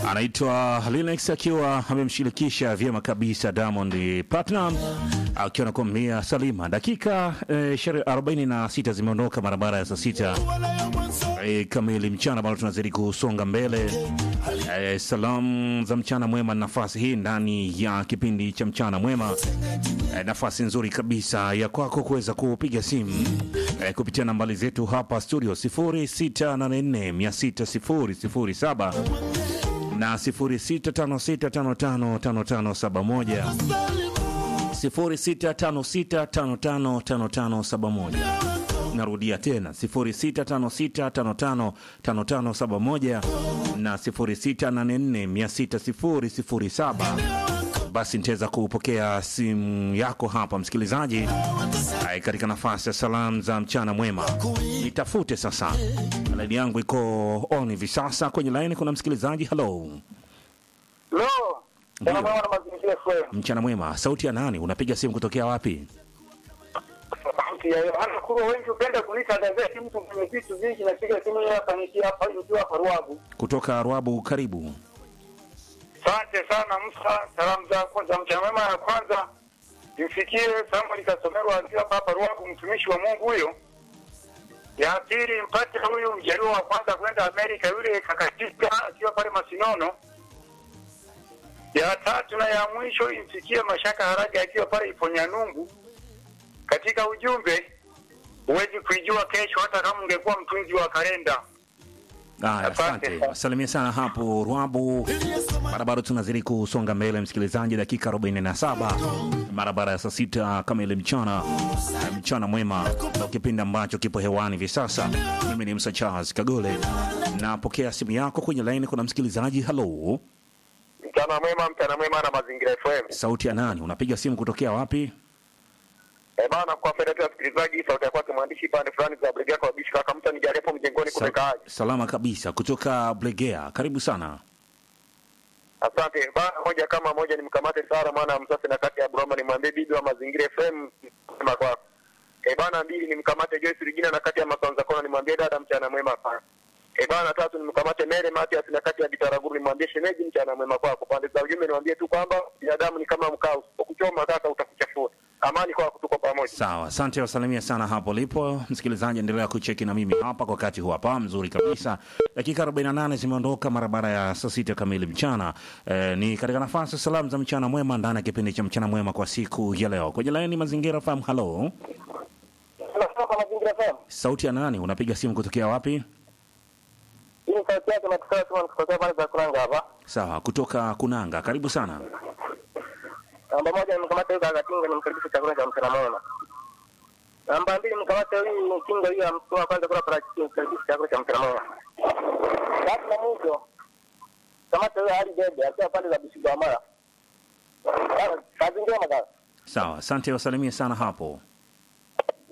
anaitwa Linux akiwa amemshirikisha vyema kabisa Diamond Platinum akiwa nakwambia Salima. Dakika eh, 46 zimeondoka barabara ya saa sita eh, kamili mchana, bado tunazidi kusonga mbele. Eh, salamu za mchana mwema, nafasi hii ndani ya kipindi cha mchana mwema eh, nafasi nzuri kabisa ya kwako kuweza kupiga simu eh, kupitia nambari zetu hapa studio 0684600007 na 0656555571 0656555571. Narudia tena 0656555571 na 0684600007. Basi nitaweza kupokea simu yako hapa msikilizaji, Ai, katika nafasi ya salamu za mchana mwema. Nitafute sasa, laini yangu iko on hivi sasa. Kwenye laini kuna msikilizaji. Halo, Lo, Ndio. sana mwana mazingira FM. mchana mwema. Sauti ya nani? Unapiga simu kutokea wapi? Sauti ya Yohana Kurwa, wengi upenda kuniita gazeti, mtu mwenye vitu vingi. Napiga simu hii hapa nikiwa hapa nikiwa hapa Ruabu. Kutoka Rwabu, karibu. Asante sana Musa, salamu zako za mchana mwema. Ya kwanza imfikie Samuel Kasomerwa akiwa hapa hapa Ruabu, mtumishi wa Mungu huyo. Ya pili mpate huyu mjaluo wa kwanza kwenda Amerika, yule kakatika akiwa pale Masinono. Ya tatu na ya mwisho imfikie Mashaka Haraga akiwa pale Iponyanungu. Katika ujumbe, huwezi kuijua kesho hata kama ungekuwa mtunzi wa kalenda. Aya, Asante. asante. Wasalimia sana hapo Rwabu. Mara bado tunazidi kusonga mbele, msikilizaji, dakika 47 mara baada ya saa sita kamili mchana. Eh, Mchana mwema na kipindi ambacho kipo hewani hivi sasa. Mimi ni Msa Charles Kagole, napokea simu yako kwenye laini. Kuna msikilizaji. Halo, Mchana mwema, mchana mwema na Mazingira FM. sauti ya nani? Unapiga simu kutokea wapi? Eh bana, kwa faida tu ya wasikilizaji, sauti ya kwake mwandishi pande fulani za Brigade kwa bishi kaka mtu nijaribu mjengoni Sa kumekaaje? salama kabisa, kutoka Blegea. Karibu sana. Asante bana, moja kama moja nimkamate Sara mwana wa msasi na kati ya Broma nimwambie bibi wa Mazingira FM sema kwako. Eh bana, mbili nimkamate Joyce Regina na kati ya Masanza Kona nimwambie dada mchana mwema sana. Eh bana, tatu nimkamate Mary Matias na kati ya Bitaraguru nimwambie shemeji mchana mwema kwako. Pande za ujumbe niwaambie tu kwamba binadamu ni kama mkaa, usipokuchoma kaka utakuchafua. Amani kwako, tuko pamoja. Sawa, asante, wasalimia sana hapo lipo msikilizaji. Endelea kucheki na mimi hapa kwa wakati huu hapa mzuri kabisa. Dakika 48 zimeondoka mara baada ya saa sita kamili mchana. E, ni katika nafasi ya salamu za mchana mwema ndani ya kipindi cha mchana mwema kwa siku ya leo. Kwenye laini mazingira fahamu. Halo, Tunasema Mazingira FM. sauti ya nani? Unapiga simu kutokea wapi? Hii ni sauti yake natukaa tu kutokea pale za Kuranga hapa. Sawa, kutoka Kunanga. Karibu sana. Namba moja nimkamata huyu Kakatinga nimkaribisha chakula cha mchana mwema. Namba mbili nimkamata huyu Kinga huyu amtoa kwanza kula parachichi nimkaribisha chakula cha mchana mwema. Tatu na mwisho kamata huyu Ali Bebe akiwa pande za Bishigwa Mara. Kazi njema kaka. Sawa, asante, wasalimia sana hapo.